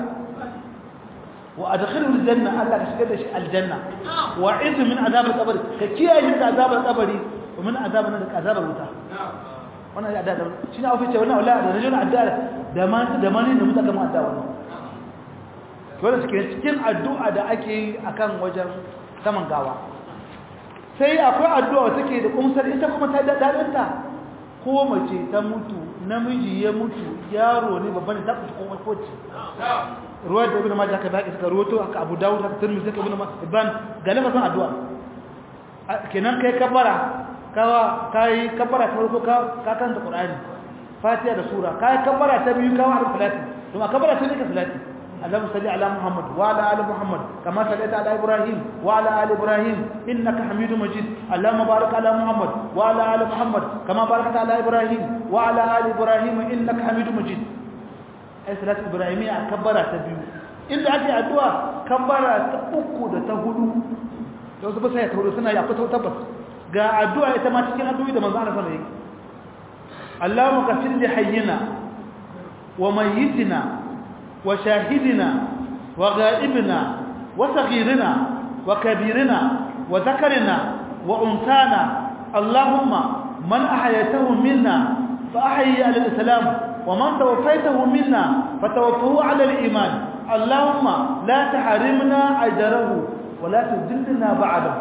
وادخله الجنه الله كشكل شيء الجنه واعذ من عذاب القبر كياي من عذاب القبر ومن عذاب من عذاب الوتا wannan ya da shi na ofice wannan wallahi da rajulun addu'a da man da mani da mutaka mu addu'a wannan wannan suke cikin addu'a da ake yi akan wajen saman gawa sai akwai addu'a take da kumsar ita kuma ta dadinta ko mace ta mutu namiji ya mutu yaro ne babban da ta kuma kowace ruwayar da ibn majah ka baki suka ruwato aka abu dawud aka tirmidhi aka ibn ibn ga lafazin addu'a kenan kai kabara kawa kai kabara ta farko ka ka kanta qur'ani fatiha da sura kai kabara ta biyu kawa da salati to ma kabara ta ne ka salati اللهم صل على محمد وعلى ال محمد كما صليت على ابراهيم وعلى ال ابراهيم انك حميد مجيد اللهم بارك على محمد وعلى ال محمد كما باركت على ابراهيم وعلى ال ابراهيم انك حميد مجيد ai salatu ibrahimiyya kabbara ta biyu inda ake addu'a kabbara ta uku da ta hudu da wasu basa ya tauro suna yi akwai tabbas ga addu'a ita ma cikin addu'o'i da manzo Allah sallallahu alaihi wasallam Allahumma ghfir li hayyina wa mayyitina wa shahidina wa ghaibina wa saghirina wa kabirina wa dhakarina wa unsana Allahumma man ahyaytahu minna fa ahyi al-islam ومن توفيته منا فتوفه على الإيمان اللهم لا تحرمنا أجره ولا تذلنا بعده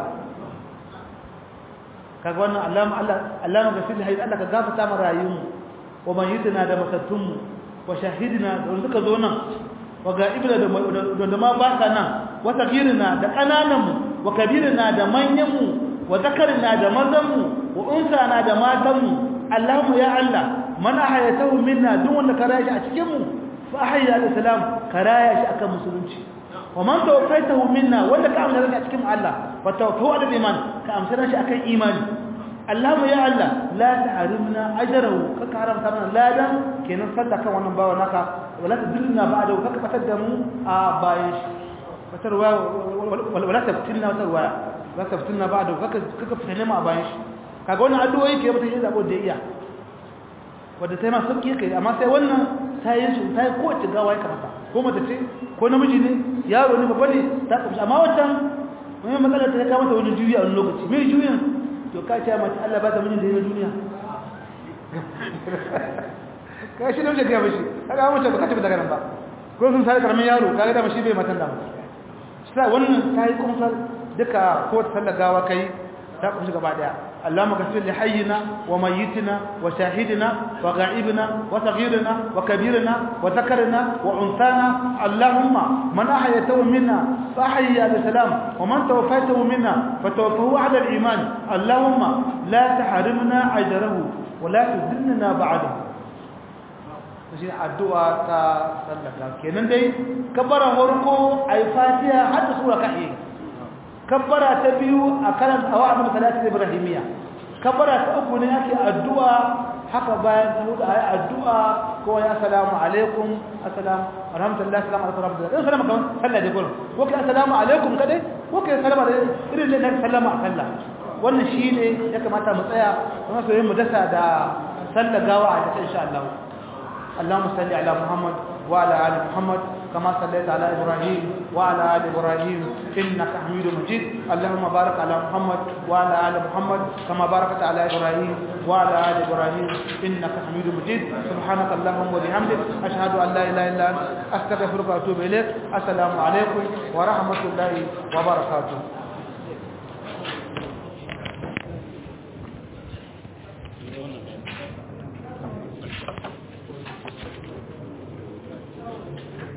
kaga wannan allama Allah allama gafir hayy Allah ka gafarta mu rayuwar wa mayyidina da matattunmu wa shahidina da suka zo nan wa ga'ibina da da ma baka nan wa sagirina da kanananmu wa kabirina da manyanmu wa zakarina da mazanmu wa unsana da matanmu Allahumma ya Allah man ahayatahu minna duk wanda ka raya shi a cikin mu fa ahayya al-islam ka raya shi akan musulunci wa man tawaffaytahu minna wanda ka amsa shi a cikin Allah fa tawaffahu ala iman ka amsa shi akan imani Allahumma ya Allah la ta'rimna ajrahu ka haramta mana ladan kenan fadda kan wannan bawa naka wala tudillna ba'da ka fatar da mu a bayan shi fatarwa wala taftilna fatarwa wala taftilna ba'da ka ka fitina mu a bayan shi kaga wannan addu'o'i ke mutum ya zabo da iya wadda ta yi masu sauƙi kai amma sai wannan ta yi su ta yi kowace gawa ya kamata ko mata ce ko namiji ne yaro ne babba ne ta ƙamshi amma wancan wani matsalar ta ya kamata wani juyi a wani lokaci mai juyin to ka ce mace Allah ba ta mijin da yi na duniya ka shi namiji ga mashi ka ga mace ba ka tafi daga nan ba ko sun sai karamin yaro ka ga da mashi bai matan da ba sai wannan ta yi kumsar duka kowace sallar gawa kai ta ƙamshi gaba daya اللهم اغفر لحينا وميتنا وشاهدنا وغائبنا وصغيرنا وكبيرنا وذكرنا وانثانا اللهم من احييته منا فاحيي على السلام ومن توفيته منا فتوفه على الايمان اللهم لا تحرمنا اجره ولا تذلنا بعده shi addu'a ta sallaka kenan dai kabbara farko ai fatiha har da sura kai kabbara ta biyu a karan awa'adul salati ibrahimiyya kabbara ta uku ne ake addu'a haka bayan ta hudu ayi addu'a ko ya assalamu alaikum assalamu alhamdulillah assalamu alaikum rahmatullahi in sallama kamar sallah da gurin ko kai assalamu alaikum kadai ko kai sallama da irin da sallama a sallah wannan shine ya kamata mu tsaya kuma sai mu dasa da sallar gawa a cikin insha Allah اللهم صل على محمد وعلى ال محمد كما صليت على ابراهيم وعلى ال ابراهيم انك حميد مجيد اللهم بارك على محمد وعلى ال محمد كما باركت على ابراهيم وعلى ال ابراهيم انك حميد مجيد سبحانك اللهم وبحمدك اشهد ان لا اله الا انت استغفرك واتوب اليك السلام عليكم ورحمه الله وبركاته